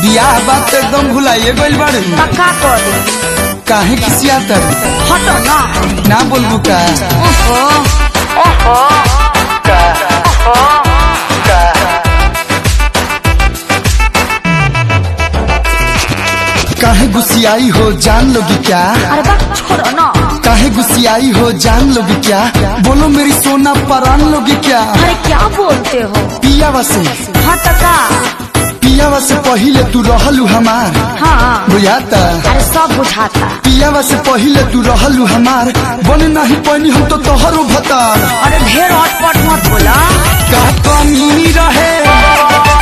बियाह बात तो एकदम भुलाइए गइल बाड़ू पक्का कर दे काहे किसिया तर हटो ना ना बोलबू का ओहो ओहो काहे गुस्सियाई हो जान लोगी क्या अरे बा छोड़ो ना काहे गुस्सियाई हो जान लोगी क्या बोलो मेरी सोना परान लोगी क्या अरे क्या बोलते हो पियावा से हट का पियावा से पहिले तू रहलू हमार हाँ बुझाता अरे सब बुझाता पियावा से पहिले तू रहलू हमार बने नहीं पानी हम तो तोहरो भतार अरे ढेर अटपट मत बोला का कमी रहे